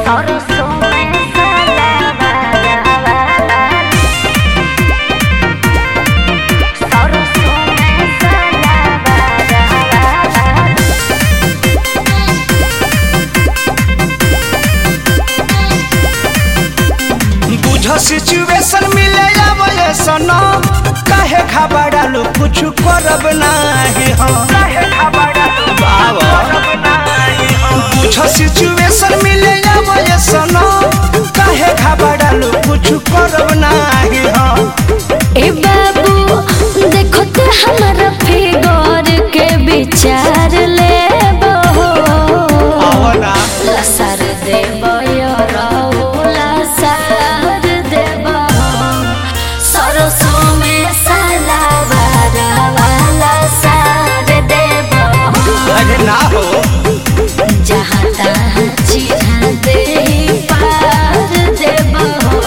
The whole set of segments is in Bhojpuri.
सरसों में सलावा सरसों में सलावा बुझ सिचुएशन मिले आवे सनो काहे घबरालू कुछ करब नाही हम काहे घबरालू बाबा बुझ सिचुएशन मिले आवे सनो काहे घबरालू कुछ करब नाही हम ए बाबू देखो तो हमारा फिगर के विचार ले आवना लसर देव लसर देव सरसों में सलावार वाला सार देव अरे ना हो जहाँ तहाँ चिढ़ा दे पार देव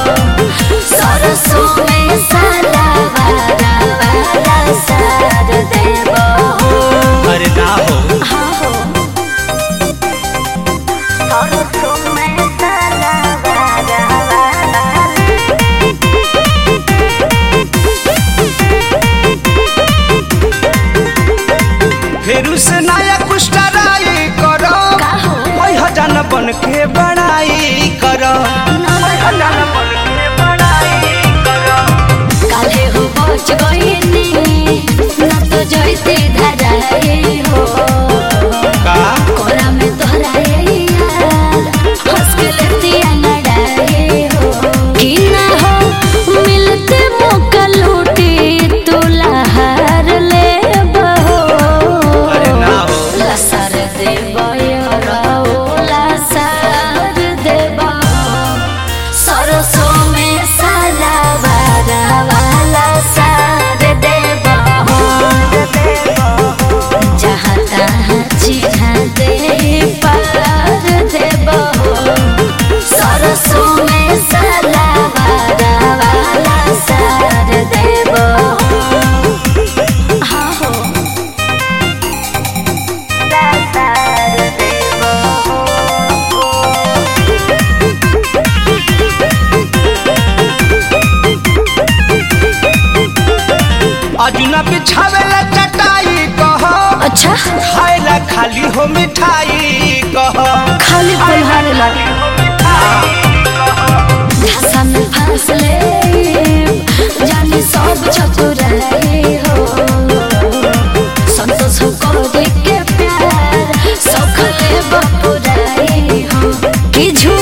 सरसों में सलावार वाला सार देव अरे ना हो हाँ हो सरसों में सलावार फेरू से नया कुछ ट्राई करो का हो? ओइ हजान बन के बड़ाई करो ओइ हजान बन के बड़ाई करो काले हो पहुंच गईनी ना तो जैसे धराए हो का कोरा में तोहराए यार हंस के लेतिया नडाए हो कि ना हो मिलते मौका लूटी तू लहार ले बहो अरे ना हो लसर देव लसर देव सरसों में सलावार वाला सार देव जहाँ तहाँ चिढ़ा दे पार देव सरसों में सलावार वाला सार देव हाँ हो अजुना बिछावेला चटाई कहो अच्छा खाएला खाली हो मिठाई कहो खाली पलहारे लागे धसा में फंस ले जानी सब चतुराई हो संतोष को देख के प्यार सौख ले बपुराई हो कि झूठ